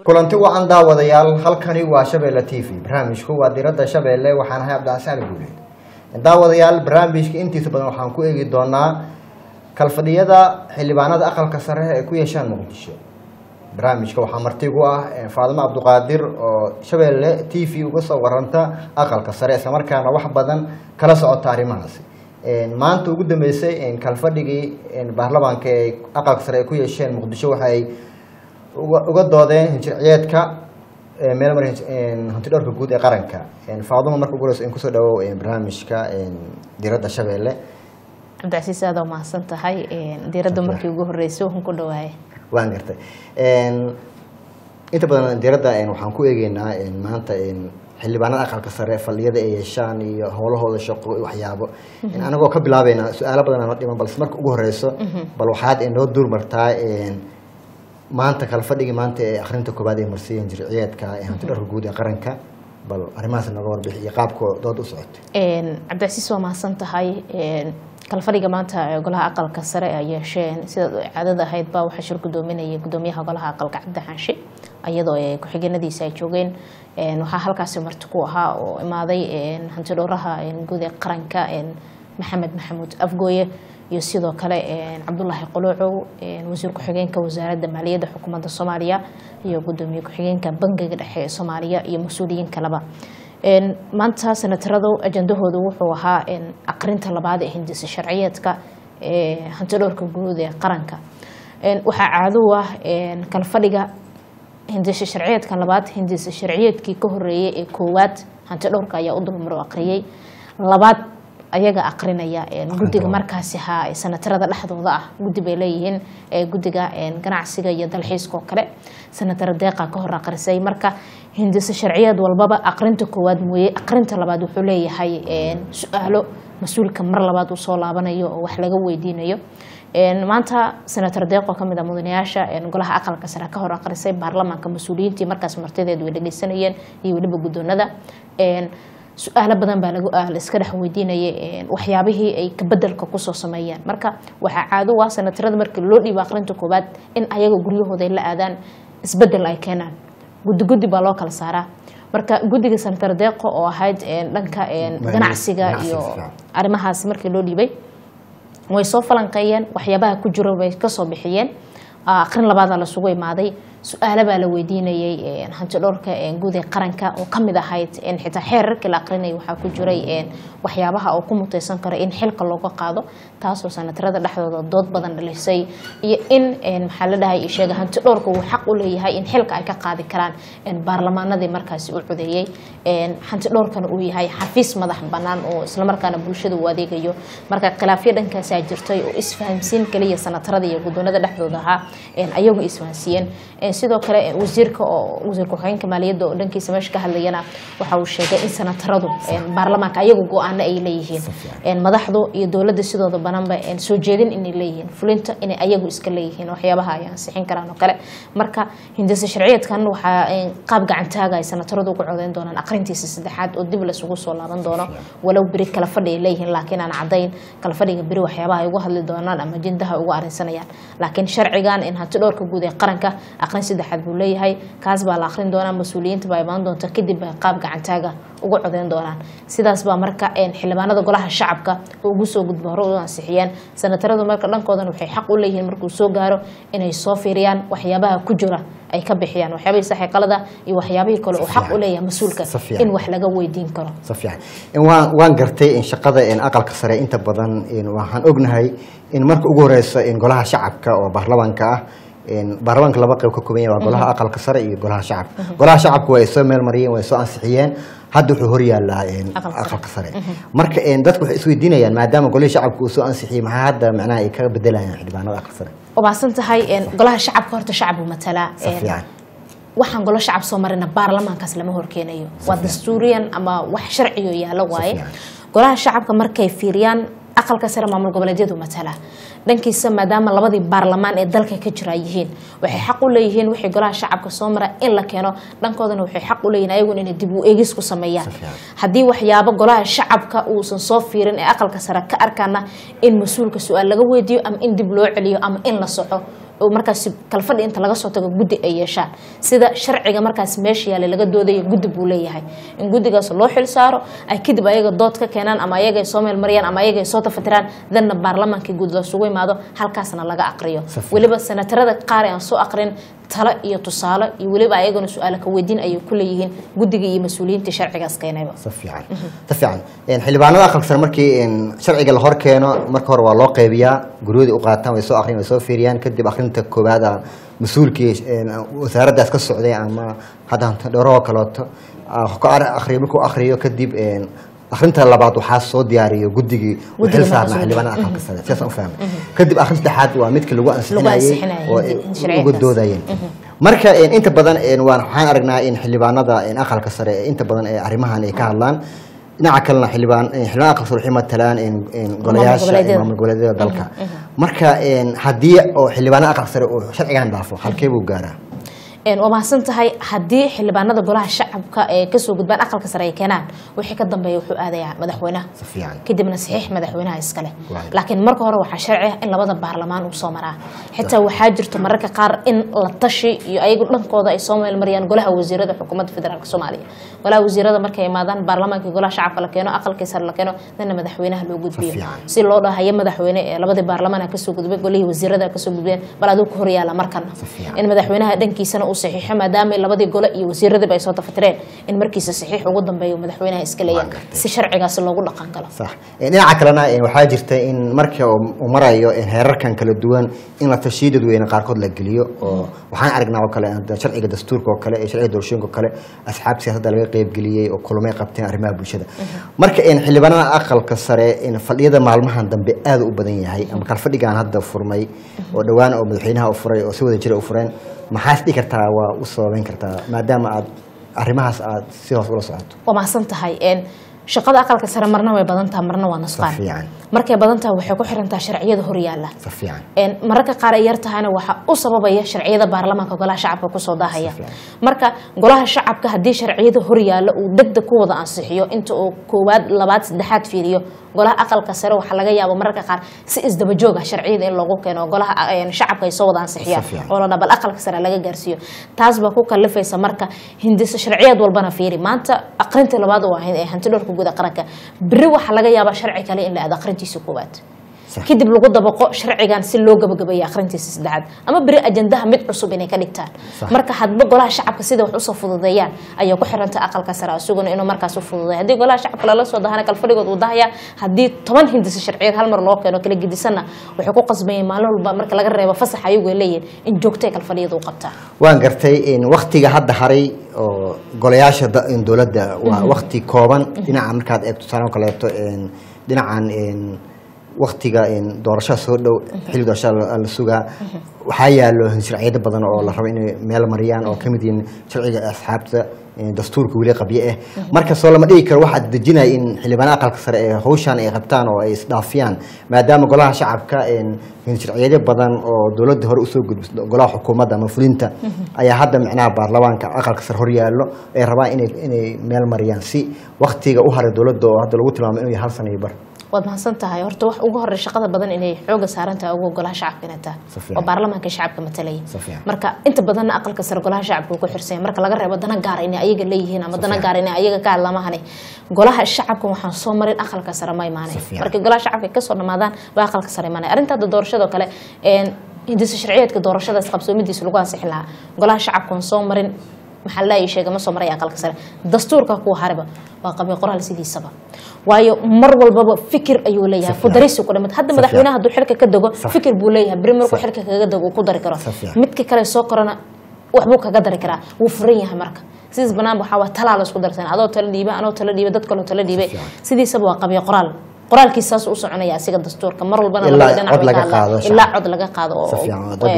kulanti wacan daawadayaal halkani waa shabeelle t v barnaamijku waa diradda shabeelle waxaan ahay cabdicasaan guuleed daawadayaal barnaamijka intiisa badan waxaan ku eegi doonaa kalfadhiyada xildhibaanada aqalka sare ay ku yeeshaan muqdisho barnaamijka waxaa martigu ah faadimo cabduqaadir oo shabeelle t v uga soo waranta aqalka sare islamarkaana wax badan kala socota arrimahaasi maanta ugu dambeysay kalfadhigii baarlamaanka ee aqalka sare ay ku yeesheen muqdisho waxay uga doodeen hinjirciyeedka meel mar hantidhowrka guud ee qaranka faaduma marka ugu horeyso in kusoo dhawow barnaamijka diradda shabeelle cabdicasiis aad oo mahadsan tahay diiradda markii ugu horreysay waxaan ku dhawaaya waan gartay inta badan diradda waxaan ku eegeynaa maanta xildhibaanada aqalka sare faldhiyada ay yeeshaan iyo howlahooda shaqo waxyaabo anagoo ka bilaabeynaa su-aalo badan ama dhiman balse marka ugu horeyso bal waxaad noo duur martaa maanta kala fadhigii maanta ee akhrinta koobaad ay marsiiyeen jirciyeedka ee hantidharka guud ee qaranka bal arrimahaas naga warbixi iyo qaabka dood u socotay cabdicasiis waa mahadsan tahay kalfadhiga maanta golaha aqalka sare ay yeesheen sidaad caadada ahayd baa waxaa shir gudoominayay gudoomiyaha golaha aqalka cabdi xaanshe iyadoo ku-xigeenadiisa ay joogeen waxaa halkaasi marti ku ahaa oo imaaday hantidhowraha guud ee qaranka maxamed maxamuud afgooye iyo sidoo kale cabdulaahi quluucow wasiir ku-xigeenka wasaaradda maaliyadda xukuumadda soomaaliya iyo gudoomiye ku-xigeenka bangiga dhexe ee soomaaliya iyo mas-uuliyiin kaleba maanta senataradu ajandahoodu wuxuu ahaa aqrinta labaad ee hindisa sharciyeedka ee hantidhowrka guud ee qaranka waxaa caado u ah kalfadhiga hindisa sharciyeedkan labaad hindisa sharciyeedkii ka horeeyey ee koowaad hantidhowrka ayaa u dulmaro aqriyey labaad ayaga aqrinaya guddiga markaasi ha sanatarada dhexdooda ah guddi bay leeyihiin guddiga ganacsiga iyo dalxiiska oo kale sanatara deeqa ka hor aqrisay marka hindise sharciyeed walbaba aqrinta koowaad mooye aqrinta labaad wuxuu leeyahay su-aalo mas-uulka mar labaad uu soo laabanayo oo wax laga weydiinayo maanta senator deeqoo kamid a mudanayaasha golaha aqalka sare ka hor aqrisay baarlamaanka mas-uuliyiintii markaas martideed way dhegeysanayeen iyo weliba guddoonada su-aalo badan baa la iska dhex weydiinayay waxyaabihii ay kabedelka kusoo sameeyeen marka waxaa caado u ah sanatarada markii loo dhiibo aqrinta koowaad in ayaga guryahooda ay la aadaan isbedel ay keenaan guddi guddi baa loo kala saaraa marka guddiga senatar deeqo oo ahayd dhanka ganacsiga iyo arrimahaasi markii loo dhiibay way soo falanqeeyeen waxyaabaha ku jiro bay kasoo bixiyeen aqrin labaada lasugu imaaday su-aalo baa la weydiinayay hantidhowrka guud ee qaranka oo kamid ahayd xitaa xeerarkii la aqrinaya waxaa ku jiray waxyaabaha oo ku muteysan karo in xilka looga qaado taasoo sanatarada dhexdooda dood badan dhalisay iyo in maxaa la dhahay sheega hantidhowrka uu xaq u leeyahay in xilka ay ka qaadi karaan baarlamaanadii markaasi u codeeyey hantidhowrkana uu yahay xafiis madax banaan oo islamarkaana bulshada uu adeegayo marka khilaafyo dhankaasaa jirtay oo isfahamsiin kaliya sanatarada iyo guddoonada dhexdooda ahaa ayagu isfahamsiiyeen sidoo kale wasiirka oo wasiir ku-xigeenka maaliyadda oo dhankiisa meesha ka hadlayana waxa uu sheegay in sanataradu baarlamaanka ayagu go-aano ay leeyihiin madaxdu iyo dowladda sidooda bananba soo jeedin inay leeyihiin fulinta inay ayagu iska leeyihiin waxyaabaha ay ansixin karaan oo kale marka hindise sharciyeedkan waxaa qaab gacantaaga ay sanataradu uga codeyn doonaan aqrintiisa saddexaad oo dib laisugu soo laaban doono walow beri kala fadhi ay leeyihiin laakiin aan cadayn kala fadhiga beri waxyaabaha ay uga hadli doonaan ama jindaha uga arrinsanayaan laakiin sharcigan in hanti dhowrka guud ee qaranka aqrin saddexaad buu leeyahay kaas baa la aqrin doonaa mas-uuliyiinta baa imaan doonta kadib bay qaab gacantaaga uga codeyn doonaan sidaas baa marka xildhibaanada golaha shacabka oo ugu soo gudba hore u ansixiyeen sanataradu marka dhankoodan waxay xaq u leeyihiin markuu soo gaaro inay soo fiiriyaan waxyaabaha ku jira ay ka bixiyaan waxyaabihii saxiiqalada iyo waxyaabihii kale uu xaq u leeyahay mas-uulka in wax laga weydiin karo si fiican waan waan gartay in shaqada aqalka sare inta badan waxaan ognahay in marka ugu horeysa golaha shacabka oo baarlamaanka ah baarlamaanka laba qayb ka kooban yahay waa golaha aqalka sare iyo golaha shacabka golaha shacabka way soo meel mariyeen way soo ansixiyeen hadda wuxuu horyaalaa aqalka sare marka dadku waxay isweydiinayaan maadaama golihii shacabka uu soo ansixiyey maxaa hadda macnaha ay kaga bedelayaan xildhibaanada aqalka sare wabaasan tahay golaha shacabka horta shacab buu matalaa si fiican waxaan golo shacab soo marina baarlamaankaas lama horkeenayo waa dastuuriyan ama wax sharciyo yaalo waaye golaha shacabka markay fiiriyaan aqalka sare maamul goboleedyadu matala dhankiisa maadaama labadii baarlamaan ee dalka ka jira yihiin waxay xaq u leeyihiin wixii golaha shacabka soo mara in la keeno dhankoodana waxay xaq u leeyihin ayagun inay dib u eegis ku sameeyaan haddii waxyaabo golaha shacabka uusan soo fiirin ee aqalka sare ka arkaana in mas-uulka su-aal laga weydiiyo ama in dib loo celiyo ama in la soco oo markaas kalfadhi inta laga soo tago guddi ay yeeshaan sida sharciga markaas meesha yaale laga doodayo guddi buu leeyahay in guddigaas loo xil saaro ay kadib ayaga dood ka keenaan ama ayaga ay soo meelmariyaan ama ayaga ay soo tafatiraan danna baarlamaanka guud lasugu imaado halkaasna laga aqriyo Safiya. weliba senatarada qaar ee aan soo aqrin talo iyo tusaale iyo weliba ayaguna su-aala ka weydiin ayay ku leeyihiin guddiga iyo mas-uuliyiinta sharcigaas keenayba si fiican si fiican Een, xildhibaanada aqalka sare markii een, sharciga la hor keeno marka hore waa loo qeybiyaa guryahoodii u qaataan way soo akhriyaan way soo fiiriyaan kadib akhrinta koowaad ah, mas-uulkii een, wasaaraddaas ka socday ama hadda dhowrahoo kaleeto ah, ka ar- akhriyo markuu akhriyo kadib een, akhrinta labaad waxaa soo diyaariyo guddigii u Guddiga xil markaas saarnaa uu- xildhibaanada aqalka sare sidaasaan u fahmay kadib akhrinta saddexaad waa midka lagu ansixinayay ansixinayay, oo hindi- ay sharciyaadkaas. uga doodayeen marka een, inta badan een, waan waxaan aragnaa in xildhibaanada een, aqalka sare ee inta badan ee arrimahan ay ka hadlaan dhinaca kalena xildhibaan een, xildhibaan aqalka sare waxay matalaan een, een, golayaasha goboleedyada. iyo maamul goboleedyada dalka marka een, haddii oo xildhibaanada aqalka sare uu sharcigan dhaafo halkee buu gaaraa Een, waa mahadsan tahay haddii xildhibaanada golaha shacabka ee kasoo gudbaan aqalka sare ay keenaan wixii ka dambeeya wuxuu aadayaa madaxweynaha si fiican kadibna saxiix madaxweynaha iskale Waayo. laakiin marka hore waxaa sharci ah in labada baarlamaan uu soo maraa xitaa waxaa jirto mararka qaar in la tashi iyo ayagu dhankooda ay soo meelmariyaan golaha wasiirada xukuumadda federaalk soomaaliya golaha wasiirada markay imaadaan baarlamaanka golaha shacabka la keeno aqalkii sare la keeno dana madaxweynaha loo gudbiyo fiican. si loo dhahayo madaxweyne ee labadii baarlamaan kasoo gudbay golihii wasiirada kasoo gudbeen bal aduu ku horyaala markana fiican. in madaxweynaha dhankiisana uu saxiixo maadaama labadii gole iyo wasiiradiiba ay soo tafatireen in markiisa saxiix ugu dambeeyo madaxweynaha iska leeyahay gartay. si sharcigaasi loogu dhaqan galo sax Een, dhinaca kalena een, waxaa jirta in marka uu uu marayo een, heerarkan kala duwan in la tashiyo dadweyne qaarkood la geliyo oo waxaan aragnaa oo kale hadda sharciga dastuurka oo kale iyo sharciga doorashooyinka oo kale asxaab siyaasadda laga qeybgeliyey oo kulmay qabteen arrimaha bulshada marka een, xildhibaanada aqalka sare in fadhiyada maalmahan dambe aad u badan yahay ama kal fadhigan hadda furmay oo dhowaan oo madaxweynaha u furay oo si wada jira u fureen maxaas dhihi kartaa waa u sababeyn kartaa maadaama aad arrimahaas aad si hoos ula socoto waa mahadsan tahay een, shaqada aqalka sare marna way badan tahay marna waa si nusqaan fiican markay badan tahay waxay ku xiran tahay sharciyada horyaala si fiican Een, mararka qaar ay yar tahayna waxaa u sababaya sharciyada baarlamaanka golaha shacabka kusoo daahaya Si fiican. marka golaha shacabka haddii sharciyada horyaala uu degdeg ku wada ansixiyo inta uu koowaad labaad saddexaad fiiriyo golaha aqalka sare waxaa laga yaaba mararka qaar si isdaba joog ah sharciyada in loogu keeno golaha een, shacabka ay soo wada ansixiyaan Si fiican. oo la dhabal aqalka sare laga gaarsiiyo taas baa ku kalifaysa marka hindisa sharciyaad walbana fiiri maanta aqrinta labaad oo ahayd ee hanti dhowrka guud ee qaranka beri waxaa laga yaabaa sharci kale in la aado aqrintiisa koowaad Sax. kadib lagu dabaqo sharcigan si loo gabagabeeyo akhrintiisa saddexaad ama beri ajandaha mid cusub inay ka dhigtaan Sax. marka hadba golaha shacabka sida wax usoo fududeeyaan ayaa ku xiranta aqalka sare isaguna inuu markaas u fududeeyo haddii golaha shacabka lala soo dahana kalfadhigood uu dahaya haddii toban hindisa sharciyeed hal mar loo keeno kala gedisanna waxay ku qasbayeen maalin walba marka laga reebo fasax ayagu ay leeyihin in joogtay kalfadhiyada u qabtaan waan gartay in waktiga hadda haray oo golayaasha da- in dowladda waa wakti kooban dhinaca markaad eegto tusaale oo kaleeto in dhinacan in waktiga in doorashada soo dhow xilli doorashada la- la sugaa waxaa yaalo sharciyado badan oo la rabo inay meel mariyaan oo kamid yihiin sharciga asxaabta in dastuurka weli qabye ah markasoo lama dhigi karo waxaa dejinaya in xildhibaanada aqalka sare ee hawshan ay qabtaan oo ay isdhaafiyaan maadaama golaha shacabka in in sharciyado badan oo dowladda hore usoo gudbisay golaha xukuumadda ama fulinta ayaa hadda micnaha baarlamaanka aqalka sare hor yaallo ay rabaan inay inay meel mariyaan si waktiga u haray dowladda oo hadda lagu tilmaamo inuu yahay hal sano iyo bar waad mahadsan tahay horta wax ugu horey shaqada badan inay xooga saaran tahay ugu golaha shacabka inay tahay Si fiican. oo baarlamaanka shacabka matalaya Si fiican. marka inta badanna aqalka sare golaha shacabka uu ku xirsanya marka laga reebo dana gaara inay ayaga leeyihiin ama dana fiican. gaara inay ayaga ka hadlamahane golaha shacabka waxaan soo marin aqalka sare ma imaanay Si fiican. markii golaha shacabka ay kasoo dhamaadaan waa aqalka sare imaanay arrinta hadda doorashadoo kale een, hindisa sharciyeedka doorashadaas qabsoomidiisa lagu ansixin lahaa golaha shacabka waan soo marin maxaa la ii sheegay ma soo maray aqalka sare dastuurka kuwa hariba waa qabiil qoraal sidiisaba waayo mar walbaba fikir ayuu leeyahay Si ku fiican. darisi ku dhimid hadda Si madaxweynaha hadduu xilka ka dego Sax. fikir buu leeyahay beri markuu Sax. xilka kaga dego uu ku dari karo Si fiican. midka kale soo korana waxbuu kaga dari karaa wuu furan yahay marka sidiis banaan waxaa waa talaa la isku darsan adoo tala dhiiba anoo tala dhiiba dad kaloo tala dhiibay fiican. sidiisaba waa qabiil qoraal qoraalkiisaas u soconaya asiga dastuurka mar walbana Ilaa labada dhinac cod way laga ka hadlaan. qaado shacab. ilaa cod laga qaado oo Si fiican, waa dad ee, weyne.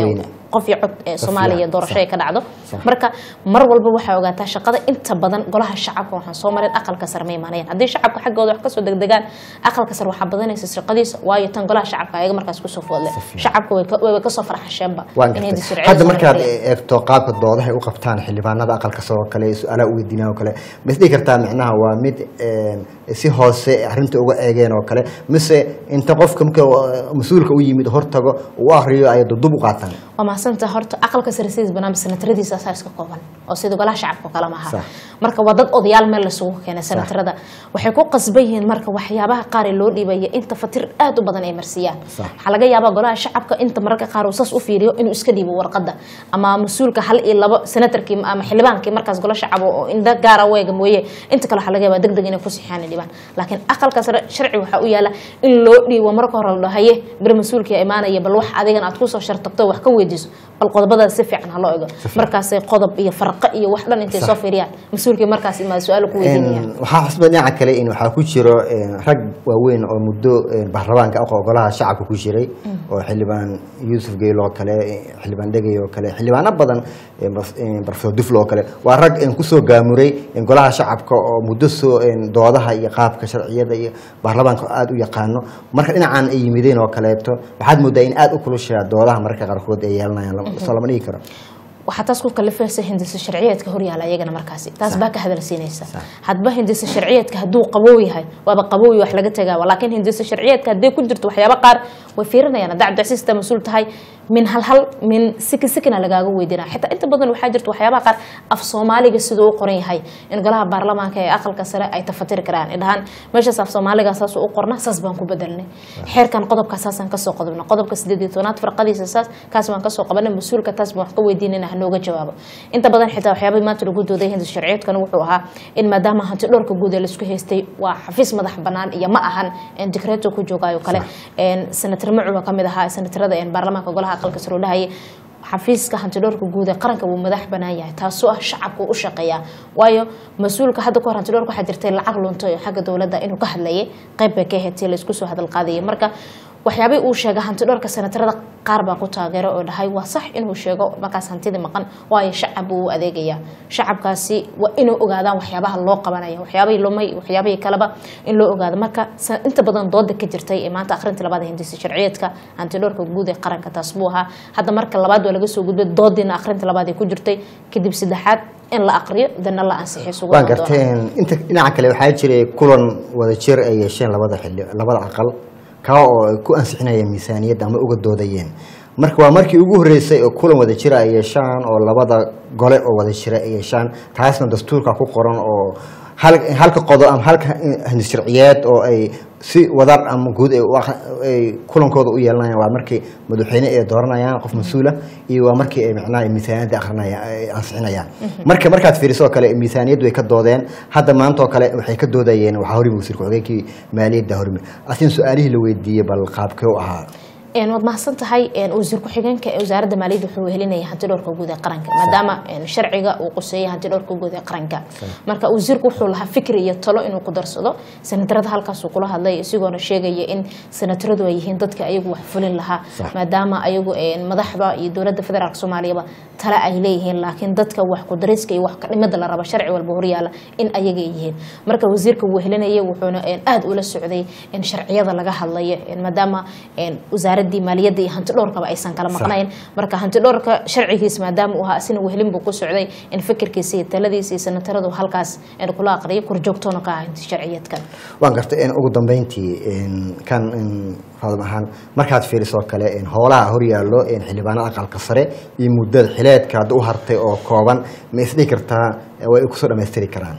qof iyo cod ee soomaaliya fiican, doorasho sax. ay ka dhacdo Sax. marka mar walba waxaa ogaataa shaqada inta badan golaha shacabka waxaan soo marin aqalka sare ma imaanayaan haddii shacabka xaggooda wax kasoo degdegaan aqalka sare waxaa badanaysa shaqadiisa waayo tan golaha shacabka ayaga markaas kusoo foodle fiican. shacabka way ka- way kasoo farxasheenba waan inay gartay sharciyada hadda soo markaad mariyaan. eegto qaabka doodaha ay u qabtaan xildhibaanada aqalka soo kale su-aalaha u weydiinaan oo kale ma isdhihi kartaa micnaha waa mid een, si hoose arrinta uga eegeen oo kale mise inta qofka marka uh, mas-uulka u yimid hortago uu akriyo ay dudub u qaataan waa mahadsantaha horta aqalka sare sidiis barnaamij senataradiisa asaa iska kooban oo sida golaha shacabka oo kale maaha Sax. marka waa dad odayaal meel lasugu keenay senatarada waxay ku qasban yihiin marka waxyaabaha qaar ee loo dhiibaya inta fatir aad u badan ay marsiiyaan Sax. waxaa laga yaabaa golaha shacabka inta mararka qaar uu saas u fiiriyo inuu iska dhiibo warqada ama mas-uulka hal iyo labo senatarkii ama xildhibaankii markaas gola shacab oo indha gaara weega mooye inta kale waxaa laga yaabaa degdeg inay ku sixiyaan ay dhibaan laakiin aqalka sare sharci waxaa u yaala in loo dhiibo marka hore la dhaho haye bir mas-uulkii imaanaya bal wax adigan aad kusoo shartagto wax ka weydiiso bal qodobadaas si fiican ha loo ego markaasay qodob iyo farqo iyo wax dhan intay Sax. soo fiiriyaan mas-uulkii markaas imaada su-aal ku weydiinayaan Een, waxaa xusba dhinaca kale in waxaa ku jiro een, rag waaweyn oo muddo een, baarlamaanka aqo golaha shacabka ku jiray oo xildhibaan yuusuf geyl oo kale een, xildhibaan dhegey oo kale xildhibaano badan een, prof- een, professor duflo oo kale waa rag een, kusoo gaamuray een, golaha shacabka oo muddo soo een, doodaha iyo qaabka sharciyada iyo baarlamaanka aada u yaqaano marka dhinacan ay yimideen oo kaleeto waxaad moodaa in aada u kulushaa doodaha mararka qaarkood ay yeelanayaan lama- soo lama dhigi karo waxaa taas ku kalifaysa hindisa sharciyeedka horyaala ayagana markaasi taas baa ka hadal siinaysa hadba hindisa sharciyeedka hadduu qabow yahay waaba qabow wax laga tagaaba laakiin hindisa sharciyeedka haddii ku jirto waxyaaba qaar way fiirinayaan hadda cabdicasiis taa mas-uul tahay min hal hal min siki sikina lagaaga weydinaa xitaa inta badan waxaa jirta waxyaabaha qaar af soomaaliga siduu u qoran yahay in golaha baarlamaanka ee aqalka sare ay tafatiri karaan ay dhahaan meeshaas af soomaaliga saas u qorna saas baan ku bedelnay xeerkan qodobka saasaan kasoo qodobna qodobka sideed iyo tobnaad farqadiisa saas kaas baan kasoo qabanay mas-uulka taas baan wax ka weydiinayna hanooga jawaabo inta badan xitaa waxyaabay maanta lagu dooday hinda sharciyeedkan wuxuu ahaa in maadaama hanti dhowrka guud ee laisku haystay waa xafiis madax banaan iyo ma ahan in dikreeto ku joogaayo kale senatar macuba ka mid ahaa senatarada baarlamaanka golaha aqalka sare u dhahayay xafiiska hantidhowrka guud ee qaranka wuu madax banaan yahay taasoo ah shacabku u shaqeeyaa waayo mas-uulka hadda kahor hantidhowrka waxaa jirtay lacag lunto oo xagga dowladda inuu ka hadlayay qayb bay ka ahayd si laisku soo hadal qaadayay marka waxyaabay uu sheegay hantidhowrka senatarada qaar baa ku taageero oo dhahay waa sax inuu sheego markaas hantidii maqan waayo shacab buu u adeegayaa shacabkaasi waa inuu ogaadaan waxyaabaha loo qabanaya waxyaabahii lumay waxyaabahii kaleba in loo ogaado marka sa- inta badan dooda ka jirtay ee maanta akhrinta labaad ee hindisa sharciyeedka hantidhowrka guud ee qaranka taas buu ahaa hadda marka labaad waa laga soo gudbay doodiina akhrinta labaad ee ku jirtay kadib saddexaad in la aqriyo dana la ansixiyo sugu waan noqon doona. garteen inta dhinaca kale waxaa jiray kulan wada jir ay yeesheen labada xilli labada aqal kaa oo ay ku ansixinayeen miisaaniyadda ama uga doodayeen marka waa markii ugu horreysay oo kulan wada jira ay yeeshaan oo labada gole oo wada jira ay yeeshaan taasna dastuurka ku qoran oo hal- halka qodo ama halka hindis sharciyeed oo ay si wadar ama guud ay u aq- ay kulankooda u yeelanayaan waa markii madaxweyne ay dooranayaan qof mas-uula iyo waa markii ay macnaha miisaaniyadda akrinayaan ay ansixinayaan marka markaad fiiriso oo kale miisaaniyaddu way ka doodeen hadda maanta oo kale waxay ka doodayeen waxaa horimi wasiirka xogeenkii maaliyadda horimi asin su-aalihii la weydiiyey bal qaabkee u ahaa een waad mahadsan tahay een wasiir ku-xigeenka ee wasaaradda maaliyadda wuxuu helinaya hanti dhowrka guud ee qaranka maadaama een sharciga uu quseeyay hanti dhowrka guud ee qaranka marka wasiirku wuxuu lahaa fikri iyo talo inuu ku darsado senatarada halkaasuu kula hadlay isigoona sheegaya in senataradu ay yihiin dadka ayagu wax fulin lahaa Sax. maadaama ayagu een madaxda iyo dowladda federaalk soomaaliyaba tale ay leeyihiin laakiin dadka wax ku dariska iyo wax ka dhimada la raba sharci walba horyaala in ayaga ay yihiin marka wasiirka wuu helinaya wuxuuna een aad ula socday in sharciyada laga hadlayo een maadaama een wasaaradii maaliyadda iyo hanti dhowrkaba aysan kala Sax. maqnayn marka hanti dhowrka sharcigiis maadaama uu ahaa asina wehelin buu ku socday in fikirkiisa iyo taladiisa iyo senataradu halkaas een kula aqriyo korjoogtoona ka ah hanti sharciyeedkan waan gartay in ugu dambeyntii in kan in faadam ahaan markaad fiiriso oo kale in howlaha horyaallo in xildhibaanada aqalka sare iyo muddada xileedka hadda u hartay oo kooban ma isdhihi kartaa way kusoo dhammaystiri karaan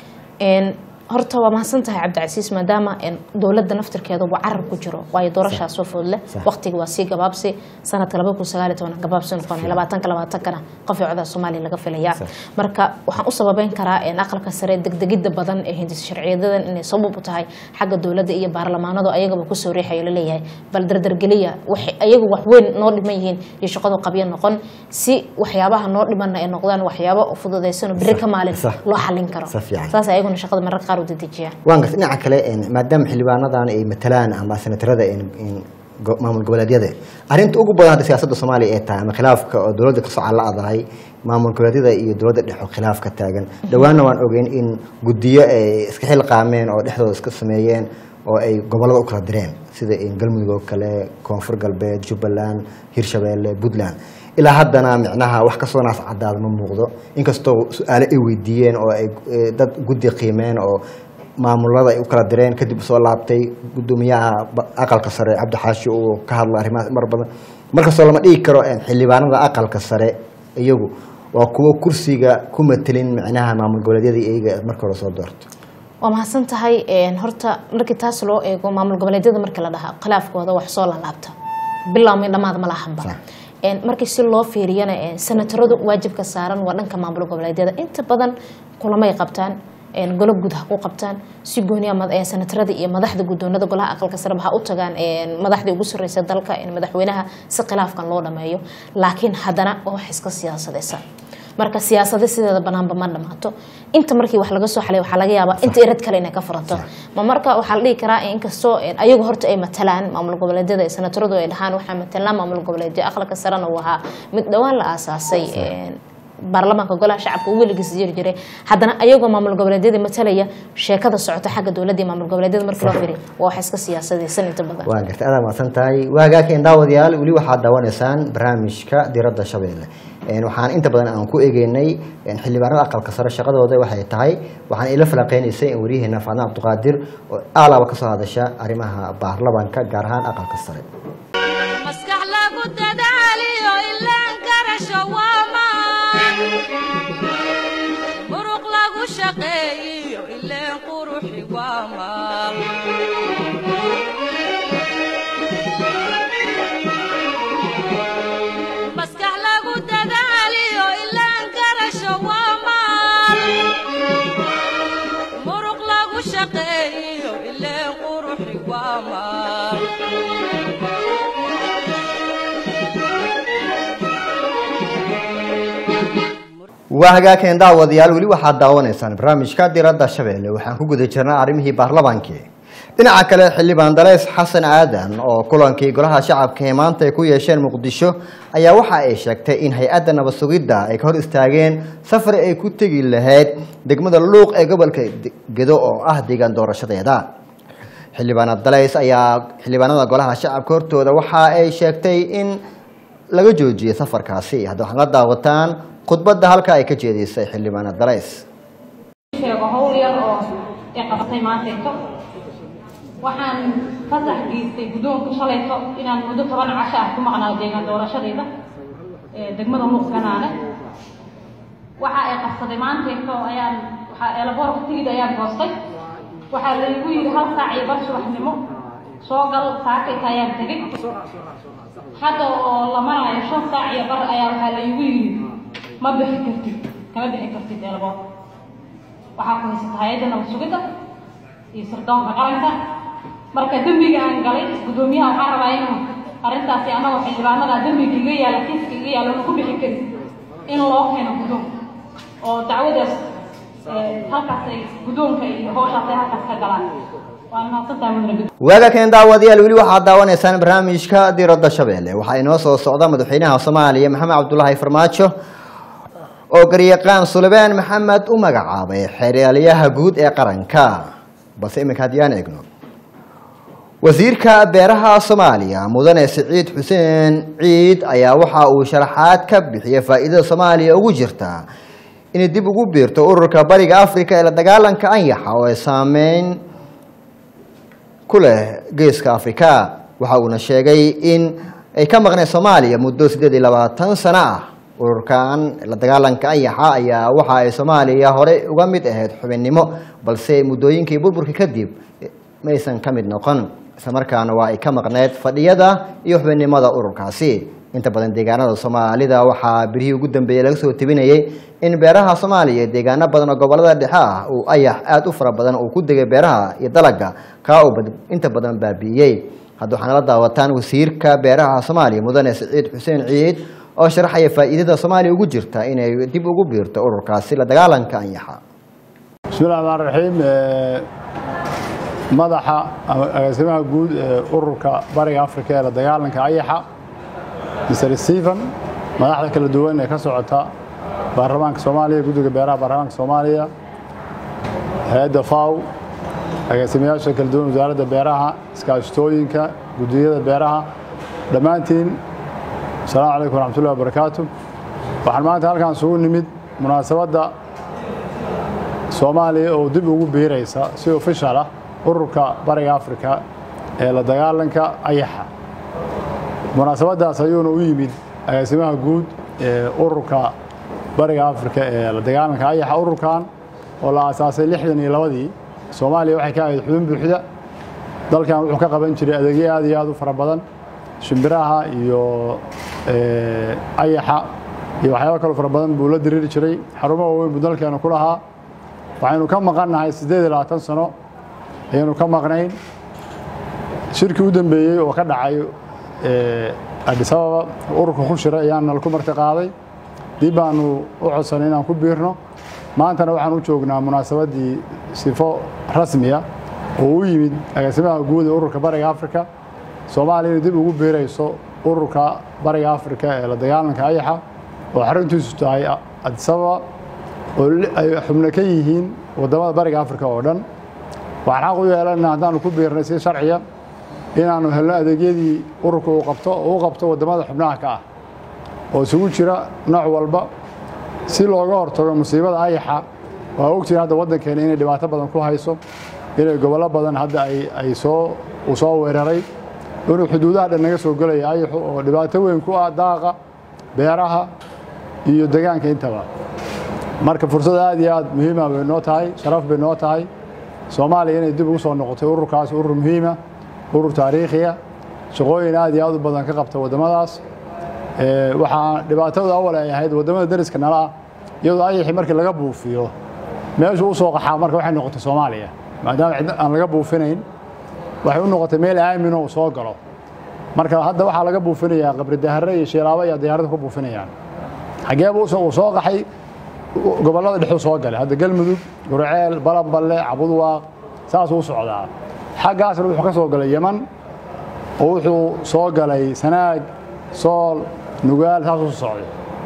een horta waa mahadsan tahay cabdicasiis maadaama een dowladda naftirkeeduba carab ku jiro waayo doorashaa soo foodle Sax. waqtiga waa sii gabaabsi sanadka laba kun sagaal iyo toban gabaabsi noqonaya labaatanka labaatankana qof codada soomaaliya laga filayaa Sax. marka waxaan u sababeyn karaa een aqalka sare degdegida badan ee hindis sharciyadan inay sabab u tahay xagga dowladda iyo baarlamaanadu ayagaba kusoo riixayo laleeyahay bal dardargeliya waxay ayagu wax weyn noo dhiman yihiin iyo shaqadu qabyo noqon si waxyaabaha noo dhimanna ay noqdaan waxyaabo fududaysan oo beri ka maalin Sax. loo xalin karo Sax fiican. saas ayaguna shaqada mararka qaar u dedejiyaan waan gartay dhinaca kale in maadaama xildhibaanadan ay matalaan ama senatarada in in go- maamul goboleedyada arrinta ugu badan hadda siyaasadda soomaaliya ee tahay ama khilaafka oo dowladda kasoo calla'dahay maamul goboleedyada iyo dowladda dhexe oo khilaaf ka taagan dhowaanna waan ogeyn in guddiyo ay iska xilqaameen oo dhexdooda iska sameeyeen oo ay gobollada u kala direen sida in galmudug oo kale koonfur galbeed jubbaland hirshabeelle puntland ilaa haddana micnaha wax kasoo naas cadaada ma muuqdo inkastoo su-aale ay weydiiyeen oo ay eh, dad guddi qiimeen oo maamulada ay u kala direen kadib soo laabtay gudoomiyaha ba- aqalka sare cabdi xaashi uu ka hadlo arrimahaas mar badan markastoo lama dhigi karo eh, xildhibaanada aqalka sare iyagu waa kuwo kursiga ku matelin micnaha maamul goboleedyada iyaga marka hore soo doorto waa mahadsan tahay een, horta markii taas loo eego maamul goboleedyada markii la dhahaa khilaafkooda wax soo laalaabta bilaawmay dhammaad ma lahanba Sax. Een, markii si loo fiiriyana een, senataradu waajibka saaran waa dhanka maamul goboleedyada inta badan kulamay qabtaan een, golo guud ha ku qabtaan si gooniya mad- een, senatarada iyo madaxda guddoonada golaha aqalka sareba ha u tagaan een, madaxdii ugu sarreysa dalka een, madaxweynaha si khilaafkan loo dhameeyo laakiin haddana waa wax iska siyaasadeysa marka siyaasada sideeda banaanba ma dhamaato inta markii wax laga soo xalay waxaa laga yaabaa inta irad kale inay ka furanto ma marka waxaa la dhihi karaa inkastoo een, ayagu horta ay matalaan maamul goboleedyada ee senataradu ay dhahaan waxaa matalaan maamul goboleedyo aqalka sarena uu ahaa mid dhowaan la aasaasay een, baarlamaanka golaha shacabka uu weligiis jiri jiray haddana ayagoo maamul goboleedyada matalaya sheekada socota xagga dowladda iyo maamul goboleedyada markii loo firiyo waa wax iska siyaasadeysan inta badan waa gartay adaa mahadsan tahay waagaakeen daawadayaal weli waxaad daawanaysaan barnaamijka diradda shabeelle Een, waxaan inta badan aan ku egeynay een, xildhibaanada aqalka sare shaqadooda waxay tahay waxaan ila falaqeynaysay in waryaheena faadna cabdiqaadir oo aalaaba kasoo hadasha arrimaha baarlamanka gaar ahaan aqalka sare maskax lagu dadaaliyo ilaan karasho waa maan muruq lagu shaqeeyiyo ileen quruxi waa maal maskax lagu dadaaliyo ilaan karasho waa maal muruq lagu shaqeeyiyo ileen quruxi waa maal waa hagaakeen daawadayaal weli waxaad daawanaysaan barnaamijka diradda shabeelle waxaan ku guda jirnaa arrimihii baarlamaankii dhinaca kale xildhibaan daleys xasan aadan oo kulankii golaha shacabka ee maanta ay ku yeesheen muqdisho ayaa waxa ay sheegtay in hay-adda nabad sugidda ay ka hor istaageen safar ay ku tegi lahayd degmada luuq ee gobolka gedo oo ah deegaan doorashadeeda xildhibaanad dalays ayaa xildhibaanada golaha shacabka hortooda waxa ay sheegtay in laga joojiyey safarkaasi hadda waxaad la daawataan khudbadda halka ay ka jeedisay xildhibaanad dalays sheego howl yar oo ay qabatay maantayto waxaan fasax geystay guddoonka shalayto inaan muddo toban casho ah ku maqnaa deegaan doorashadayda ee degmada luuqganaane waxa ay qabsaday maantayto ayaan waxaa eelaboorka tigid ayaan goostay waxaa laygu yidhi hal saac iyo bar subaxnimo soo gal saakayta ayaan tegay hadda oo la maraayo shan saac iyo bar ayaa waxaa laygu yidhi ma bixi kartid kama bixi kartid eelaboorka waxaa ku haysata hay-adda nabad sugidda iyo sirdoonka qaranka marka dembiga aan galay guddoomiyaha waxaan rabaa inuu arrintaasi anagoo xildhibaanada dembiga iga yaala kiiska iga yaala unu ku bixi karin in loo keeno guddoonka oo dacwadaas eh, halkaas ay guddoonka iyo howshaas ay halkaas ka galaan waa mahadsantahay mudane guddoon waaga keen daawadayaal weli waxaad daawanaysaan barnaamijka diradda shabeelle waxaa inoo soo socda madaxweynaha soomaaliya maxamed cabdulaahi farmaajo oo garyaqaan sulebaan maxamed u magacaabay xeeryaalayaha guud ee qaranka balse iminka haddii aan eegno wasiirka beeraha soomaaliya mudane siciid xuseen ciid ayaa waxa uu sharaxaad ka bixiyay faa'iidada soomaaliya ugu jirta inay dib ugu biirto ururka bariga africa ee la dagaalanka anyaxa oo ay saameyn ku leh geeska afrika waxa uuna sheegay in ay ka maqneen soomaaliya muddo siddeed iyo labaatan sano ah ururkan la dagaalanka anyaxa ayaa waxa ay soomaaliya horey uga mid ahayd xubinnimo balse muddooyinkii burburka kadib maysan ka mid noqon islamarkaana waa ay ka maqneed fadhiyada iyo xubinnimada ururkaasi inta badan deegaanada soomaalida waxaa birihii ugu dambeeyey laga soo tebinayay in beeraha soomaaliya deegaano badan oo gobolada dhexe ah uu ayax aada u fara badan uu ku degay beeraha iyo dalaga kaa uu bad- inta badan baabi'iyey hadda waxaana la daawataan wasiirka beeraha soomaaliya mudane siciid xuseen ciid oo sharaxaya faa'iidada soomaaliya ugu jirta inay dib ugu biirto ururkaasi la dagaalanka anyaxa بسم الله الرحمن الرحيم آه، madaxa ama agaasimaha guud ee ururka bariga afrika ee la dagaalanka ayaxa mr stephen madaxda kala duwan ee ka socota baarlamaanka soomaaliya guddiga beeraha baarlamaanka soomaaliya hay-adda faw agaasimayaasha kala duwan wasaaradda beeraha iskaashtooyinka guddiyada beeraha dhammaantiin asalaamu calaykum waraxmatullahi wabarakaatu waxaan maanta halkaan isugu nimid munaasabadda soomaaliya oo dib ugu biiraysa si ofishal ah ururka bariga afrika ee la dagaalanka ayaxa munaasabaddaas ayuuna u yimid agaasimaha guud ee ururka bariga afrika ee la dagaalanka ayaxa ururkan oo la aasaasay lixdan iyo labadii soomaaliya waxay ka ahayd xubin buuxda dalkan wuxuu ka qaban jiray adeegyo aad iyo aad u fara badan shimbiraha iyo ayaxa iyo waxyaaba kaloo fara badan buu la diriiri jiray xarumo waaweyn buu dalkeena ku lahaa waxaynu ka maqannahay siddeed iyo labaatan sano ayaynu ka maqnayn shirkii u dambeeyey oo ka dhacay adis ababa ururka ku shiray ayaan nalku marti qaaday dib baanu u codsanay inaan ku biirno maantana waxaan u joognaa munaasabaddii sifo rasmiya oo u yimid agaasimaha guud ee ururka bariga afrika soomaaliya inay dib ugu biirayso ururka bariga afrika ee la dagaalanka ayaxa oo xaruntiisu tahay adis ababa oo ay xubno ka yihiin waddamada bariga afrika oo dhan waxaan xaq u yeelana haddaanu ku biirnay si sharciya inaanu helno adeegyadii ururka uu qabto oo u qabto waddamada xubnaha ka ah oo isugu jira nooc walba si looga hortago musiibada ayaxa waa ogtihiin hadda waddankeena inay dhibaato badan ku hayso inay gobollo badan hadda ay soo uu soo weeraray inuu xuduudaha dhan naga soo gelaya ayaxu oo dhibaato weyn ku ah daaqa beeraha iyo degaanka intaba marka fursad aad iyo aad muhiima bay noo tahay sharaf bay noo tahay soomaaliya inay dib ugu soo noqotay ururkaas urur muhiima urur taariikhiya shaqooyin aad iyo aad u badan ka qabta waddamadaas waxaa dhibaatadu awal ay ahayd waddamada dariska nala ah iyadoo ayaxi markii laga buufiyo meeshu u soo qaxaa marka waxay noqotay soomaaliya maadaama cid aan laga buufinayn waxay u noqotay meel aamino uu soo galo marka hadda waxaa laga buufinayaa qabri dahare iyo shilaabo ayaa diyaaradda ku buufinayaan xageeba uu soo qaxay gobollada dhexuu soo galay hadda galmudug gurceel balanballe cabudwaaq saasuu u socdaa xaggaasna wuxuu ka soo galay yeman oo wuxuu soo galay sanaag sool nugaal saasuu socday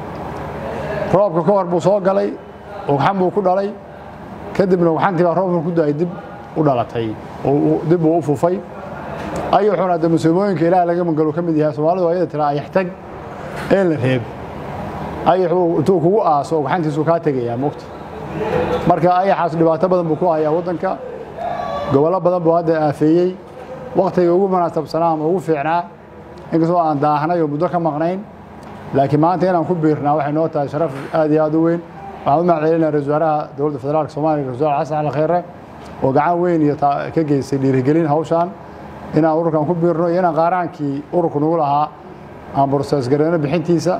roobka ka hor buu soo galay ugxan buu ku dhalay kadibna ugxantii baa roobka ku da-ay dib u dhalatay oo dib buu u fufay ayaxuna hadda musiibooyinka ilaah laga magalo ka mid yahay soomaalidu ayada tiraa ayaxtag ee la reeb ayaxuu intuu kugu aaso ugxantiisuu kaa tegayaa mogta marka ayaxaas dhibaato badan buu ku hayaa waddanka gobollo badan buu hadda aafeeyey wakhtiga ugu munaasabsanaa ama ugu fiicnaa inkastoo aan daahnay oo muddo ka maqnayn laakiin maanta inaan ku biirnaa waxay noo tahay sharaf aad iyo aad u weyn waxaan u mahadcelinaa ra-isul wasaaraha dowladda federaalka soomaaliya ra-isul wasaar xasan cali khayre oo gacan weyn iyo ka geystay dhiirigelin hawshaan inaan ururkan ku biirno iyo inaan qaaraankii ururku nagu lahaa aan borsees gareyno bixintiisa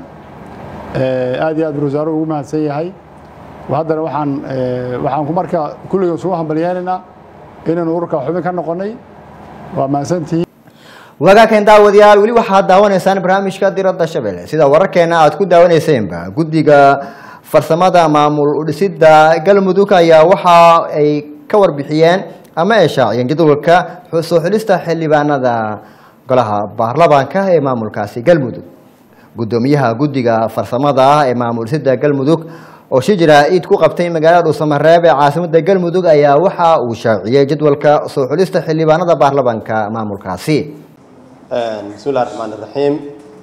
aad iyo aad buu wasaaruhu ugu mahadsan yahay haddana waxaan waxaan marka kulligan isugu hambalyeelaynaa inaynu ururka xubin ka noqonnay waa mahadsantihiin wagaakan daawadayaal weli waxaad daawanaysaan barnaamijka diradda shabeelle sida wararkeena aad ku daawanaysaenba guddiga farsamada maamul udhisida galmudug ayaa waxa ay ka warbixiyeen ama ay shaaciyeen jadwalka soo xulista xildhibaanada golaha baarlamaanka ee maamulkaasi galmudug guddoomiyaha guddiga farsamada ah ee maamul udhisida galmudug oo shijira iid ku qabtay magaalada dhuusamareeb ee caasimada galmudug ayaa waxa uu shaaciyey jadwalka soo xulista xildhibaanada baarlamaanka maamulkaasi bismi illahi raxmaan iraxiim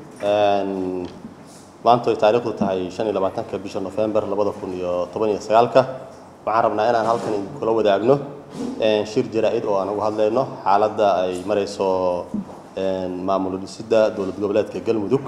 maanta ay taariikhdu tahay shan iyo labaatanka bisha nofembar labada kun iyo toban iyo sagaalka waxaan rabnaa inaan halkan kula wadaagno shir jaraa-id oo aan uga hadlayno xaaladda ay marayso maamul dhisidda dowlad goboleedka galmudug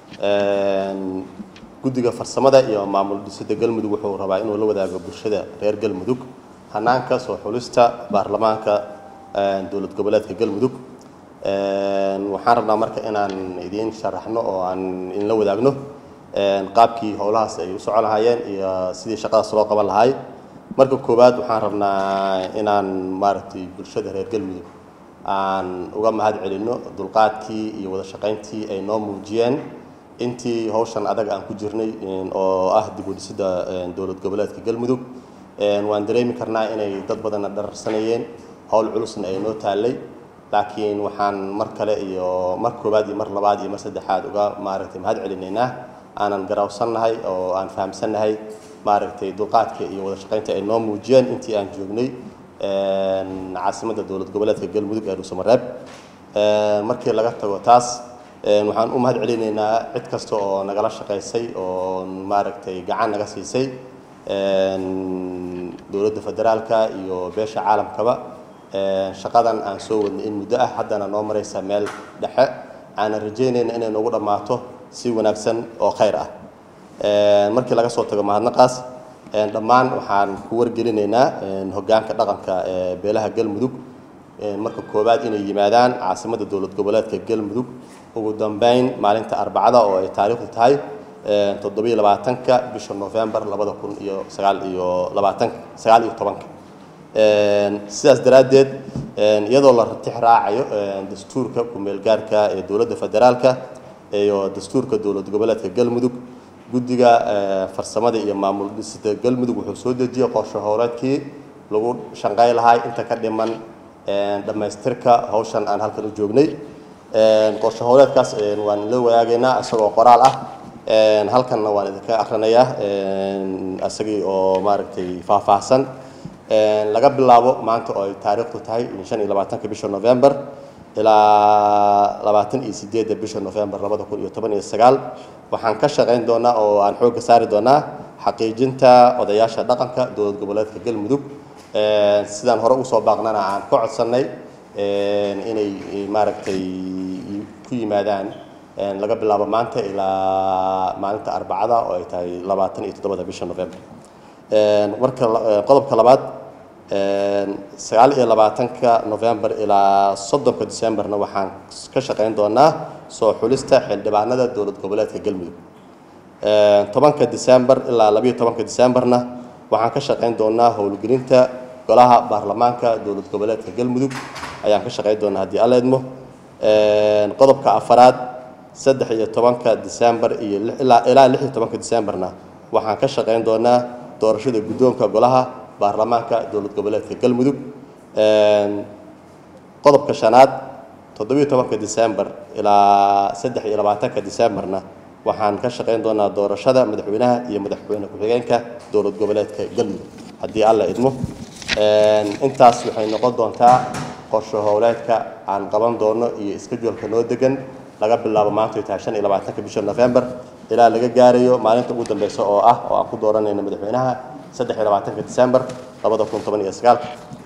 guddiga farsamada iyo maamul dhisidda galmudug wuxuu rabaa inuu la wadaago bulshada reer galmudug hanaanka soo xulista baarlamaanka dowlad goboleedka galmudug waxaan rabnaa marka inaan idiin sharaxno oo aan inla wadaagno qaabkii howlahaas ay u socon lahaayeen iyo sidii shaqadaas loo qaban lahay marka koowaad waxaan rabnaa inaan maaragtay bulshada reer galmudug aan uga mahad celinno dulqaadkii iyo wada shaqayntii ay noo muujiyeen intii hawshan adag aan ku jirnay oo ah dib u dhisidda dowlad goboleedka galmudug waan dareemi karnaa inay dad badanna dhararsanayeen howl culusna ay noo taallay laakiin waxaan mar kale iyo mar koowaad iyo mar labaad iyo mar saddexaad uga maaragtay mahad celinaynaa aanan garawsannahay oo aan fahamsannahay maaragtay dulqaadka iyo wada shaqaynta ay noo muujiyeen intii aan joognay caasimadda dowlad goboleedka galmudug ee dhuusamareeb markii laga tago taas waxaan u mahad celinaynaa cid kasta oo nagala shaqaysay oo maaragtay gacan naga siisay dowladda federaalka iyo beesha caalamkaba shaqadan aan soo wadnay in muddo ah haddana noo maraysa meel dhexe aanan rajaynayna inay noogu dhammaato si wanaagsan oo khayr ah markii laga soo tago mahadnaqaas dhammaan waxaan ku wargelinaynaa hoggaanka dhaqanka ee beelaha galmudug marka koowaad inay yimaadaan caasimadda dowlad goboleedka galmudug ugu dambeyn maalinta arbacada oo ay taariikhdu tahay toddobiyo labaatanka bisha novembar labada kun iyo sagaal iyo labaatanka sagaal iyo tobanka sidaas daraaddeed iyadoo la ratix raacayo dastuurka ku-meelgaarka ee dowladda federaalka iyo dastuurka dowlad goboleedka galmudug guddiga farsamada iyo maamul dhisida galmudug wuxuu soo dejiyey qorshe howleedkii lagu shanqay lahaa inta ka dhiman dhammaystirka hawshan aan halkan u joognay qorshe howleedkaas waan la wadaagaynaa isagoo qoraal ah halkanna waan idinka akrinayaa isagii oo maaragtay faahfaahsan laga bilaabo maanta oo ay taariikhdu tahay shan iyo labaatanka bisha november ilaa labaatan iyo sideedda bisha november labada kun iyo toban iyo sagaal waxaan ka shaqayn doonaa oo aan xoogga saari doonaa xaqiijinta odayaasha dhaqanka dowlad goboleedka galmudug sidaan hore usoo baaqnana aan ka codsannay inay maaragtay ku yimaadaan laga bilaabo maanta ilaa maalinta arbacada oo ay tahay labaatan iyo toddobada bisha november marka qodobka labaad sagaal iyo labaatanka november ilaa soddonka decemberna waxaan ka shaqayn doonaa soo xulista xildhibaanada dowlad goboleedka galmudug tobanka december ilaa labayo tobanka decemberna waxaan ka shaqayn doonaa howlgelinta golaha baarlamaanka dowlad goboleedka galmudug ayaan ka shaqayn doonaa haddii alla idmo qodobka afaraad saddex iyo tobanka december iyo ilaa ilaa lix iyo tobanka decemberna waxaan ka shaqayn doonaa doorashada guddoonka golaha baarlamaanka dowlad goboleedka galmudug qodobka shanaad toddobiyo tobanka december ilaa saddex iyo labaatanka decemberna waxaan ka shaqayn doonaa doorashada madaxweynaha iyo madaxweyne ku-xigeenka dowlad goboleedka galmudug haddii alla idmo intaas waxay noqon doontaa qorshe howleedka aan qaban doono iyo iskajualka noo degan laga bilaabo maanta ay tahay shan iyo labaatanka bisha november ilaa laga gaarayo maalinta ugu dambeysa oo ah oo aan ku dooranayno madaxweynaha saddex iyo labaatanka december labada kun toban iyo sagaalka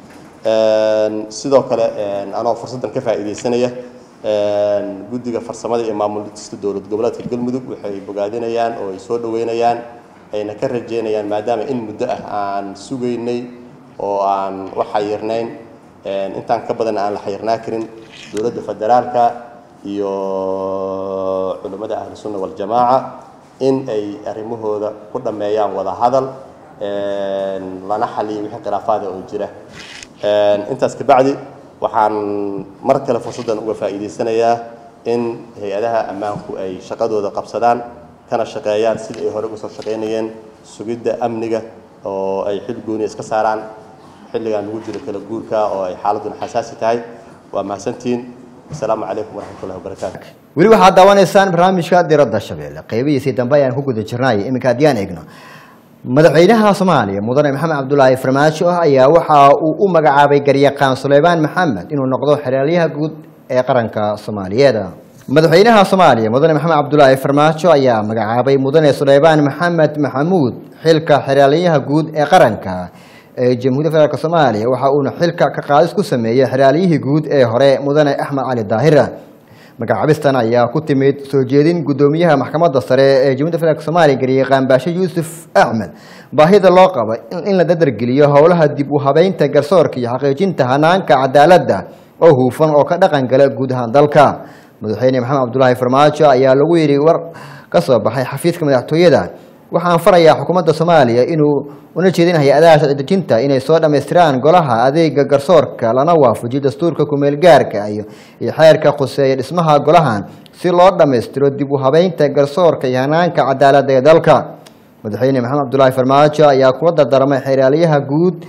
sidoo kale anoo fursaddan ka faa'iidaysanaya guddiga farsamada iyo maamul dhista dowlad goboleedka galmudug waxay bogaadinayaan oo ay soo dhaweynayaan ayna ka rajeynayaan maadaama in muddo ah aan sugaynay oo aan wax xayirnayn intaan ka badan aan la xayirnaa karin dowladda federaalka iyo culimmada ahlu sunna waljamaaca in ay arrimahooda ku dhammeeyaan wada hadal lana xaliyo wixii khilaafaada oo jira intaas kabacdi waxaan mar kale fursaddan uga faa'iidaysanayaa in hay-adaha ammaanku ay shaqadooda qabsadaan kana shaqeeyaan sida ay hore uga soo shaqaynayeen sugidda amniga oo ay xil gooniya iska saaraan xilligan lagu jiro kala guurka oo ay xaaladuna xasaasi tahay waa mahadsantihiin asalaamu calaykum waraxmatullahi wabarakaatu weli waxaad daawanaysaan barnaamijka diradda shabeelle qeybihiisii dambe ayaan ku guda jirnay iminka haddii aan eegno madaxweynaha soomaaliya mudane maxamed cabdulaahi farmaajo ayaa waxa uu u magacaabay garyaqaan suleymaan maxamed inuu noqdo xeraalyaha guud ee qaranka soomaaliyeed madaxweynaha soomaaliya mudane maxamed cabdulaahi farmaajo ayaa magacaabay mudane suleymaan maxamed maxamuud xilka xeraalyaha guud ee qaranka ee jamhuuiyadda federaalk soomaaliya waxa uuna xilka ka qaadis ku sameeyey xeraalyihii guud ee hore mudane axmed cali daahira magacaabistan ayaa ku timid soo jeedin guddoomiyaha maxkamadda sare ee jamhuiyadda federaalk soomaaliya garyaqaan baashe yuusuf axmed baahida loo qabo in la dadargeliyo howlaha dib u habeynta garsoorka iyo xaqiijinta hanaanka cadaaladda oo huufan oo ka dhaqan gala guud ahaan dalka madaxweyne maxamed cabdulaahi farmaajo ayaa lagu yidhi war ka soo baxay xafiiska madaxtooyada waxaan farayaa xukuumadda soomaaliya inuu una jeedin hay-adaha sharci dejinta inay soo dhammaystiraan golaha adeega garsoorka lana waafajiyo dastuurka kumeelgaarka iyo iyo xeerka khuseeya dhismaha golahan si loo dhammaystiro dib u habeynta garsoorka iyo hanaanka cadaaladda ee dalka madaxweyne maxamed cabdulaahi farmaajo ayaa kula dardaarmay xeraalyaha guud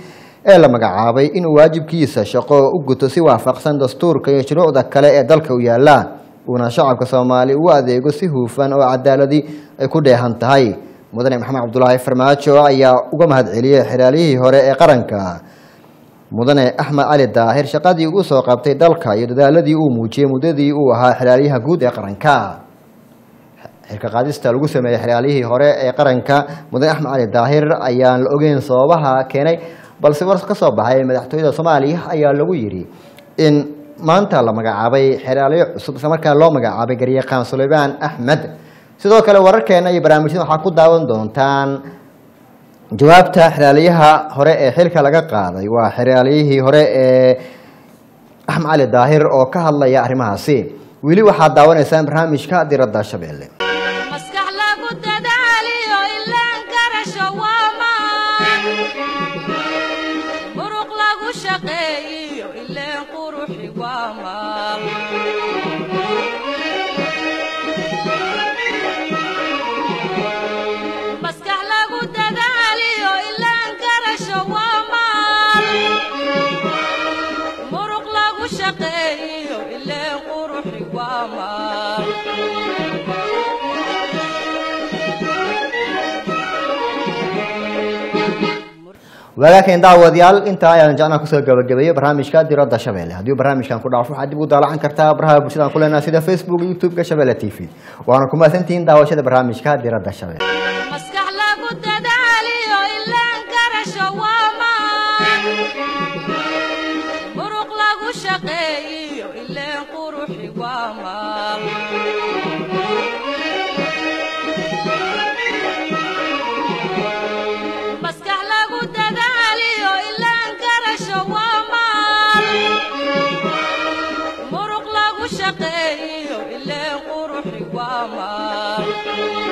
ee la magacaabay inuu waajibkiisa shaqo u guto si waafaqsan dastuurka iyo shuruucda kale ee dalka u yaala uuna shacabka soomaali ugu adeego si huufan oo cadaaladi ay ku dheehan tahay mudane maxamed cabdulaahi farmaajo ayaa uga mahadceliyey xeraaliyihii hore ee qaranka mudane axmed cali daahir shaqadii uu soo qabtay dalka iyo dadaaladii uu muujiyey muddadii uu ahaa xeraalyaha guud ee qaranka xilka qaadista lagu sameeyey xeryaalihii hore ee qaranka mudane axmed cali daahir ayaan la ogeyn sababaha keenay balse war ka soo baxay madaxtooyada soomaaliya ayaa lagu yidhi in maanta la magacaabay xeraalyo cusub isla markaa loo magacaabay garyaqaan sulaymaan axmed sidoo kale wararkeena iyo barnaamijyada waxaa ku daawan doontaan jawaabta xeraalyaha hore ee xilka laga qaaday waa xeraalyihii hore ee axmed cali daahir oo ka hadlaya arrimahaasi weli waxaad daawanaysaan barnaamijka diradda shabeelle maskax lagu dadaaliyo ilaan garasho waa maan muruq lagu shaqeeyiyo ileen quruxi waa maal maskax lagu dadaaliyo ilaan garasho waa maal muruq lagu shaqeeyiyo ileen quruxi waa maal waagaakan daawadayaal intaa ayaan jecnaa kusoo gabagabeeyey barnaamijka diradda shabeelle haddii barnaamijkan ku dhaafo waxaad dib u daalacan kartaa baraha bulshadaan ku leenaha sida facebook youtube-ka shabeelle t v waana ku mahadsantihiin daawashada barnaamijka diradda shabeelle maskax lagu dadaaliyo ilaan garasho waa maan muruq lagu shaqeeyiyo ileen quruxi waa maal maskax lagu dadaaliyo ilaan garasho waa maal muruq lagu shaqeeyiyo ileen quruxi waa maal